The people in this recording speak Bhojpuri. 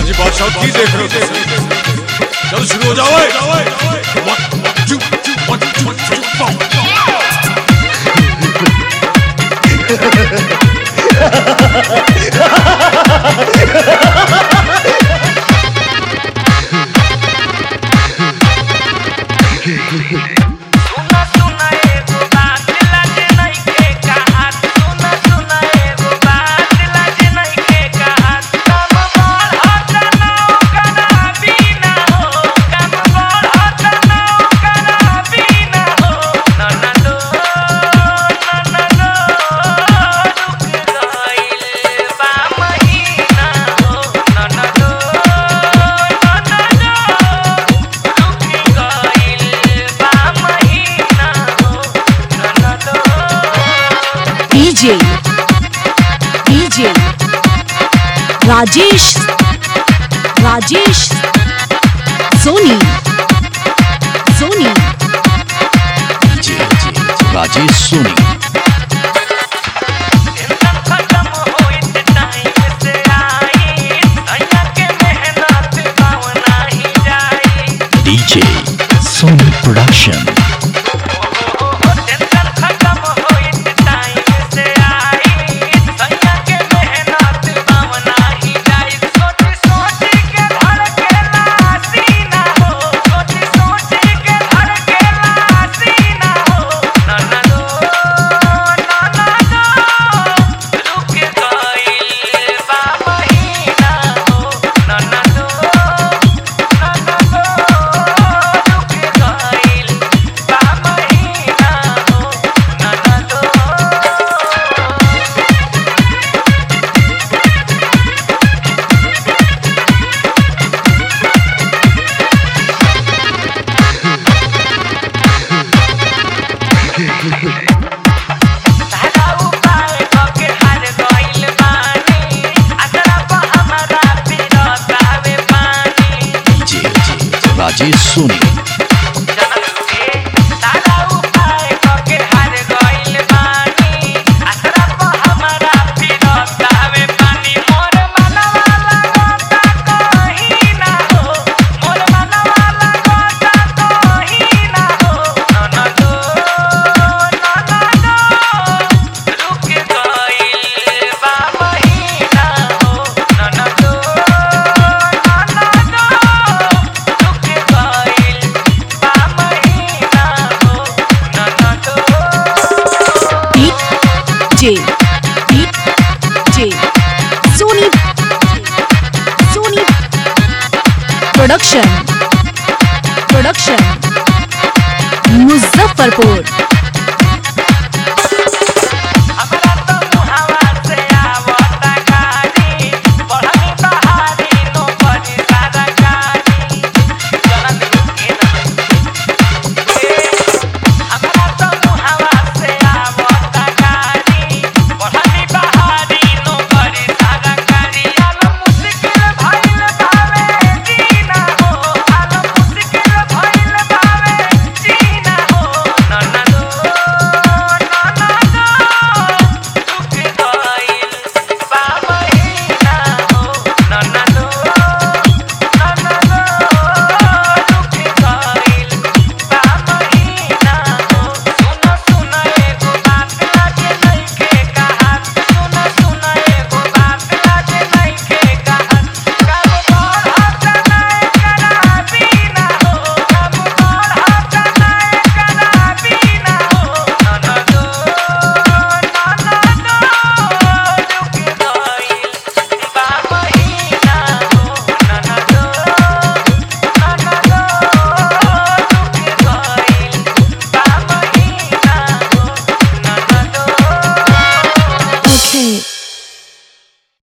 हाजी बादशाह की देख रहे हो चल शुरू हो जाओ One, two, one, two, three, four. सुना सुना एगो बात लाजे नइखे कहत सुना सुना एगो बात लाजे नइखे कहत कम बढ़त नौ करा बिना हो कम बढ़त नौ करा बिना हो ननदो ननदो रुक गइल बा महीना हो ननदो ननदो रुक गइल बा महीना हो ननदो DJ DJ Rajesh Rajesh Soni Soni DJ Rajesh Soni tension खत्म होइत टाइम से आई अइया के मेहनत पावना ही जाई डीजे सोनी प्रोडक्शन टेंशन खत्म होइत टाइम से आई अइया के मेहनत पावना ही जाई सोच सोच के धड़केला सीना हो सोच सोच के धड़केला सीना हो ननदो ननदो रुक गइल बा महीना हो ननदो ननदो रुक गइल बा महीना हो ननदो सारा उपाय कके हार गइल बानी असरा प हमरा पिरतावे पानी डीजे राजेश सोनी सारा उपाय कके हार गइल बानी असरा प हमरा पिरतावे पानी मोर मनवा लगता कहीं ना हो मोर मनवा लगता कहीं ना हो ननदो ननदो रुक गइल बा महीना हो ननदो ननदो रुक गइल बा महीना हो ननदो DJ DJ Soni Soni Production Production Muzaffarpur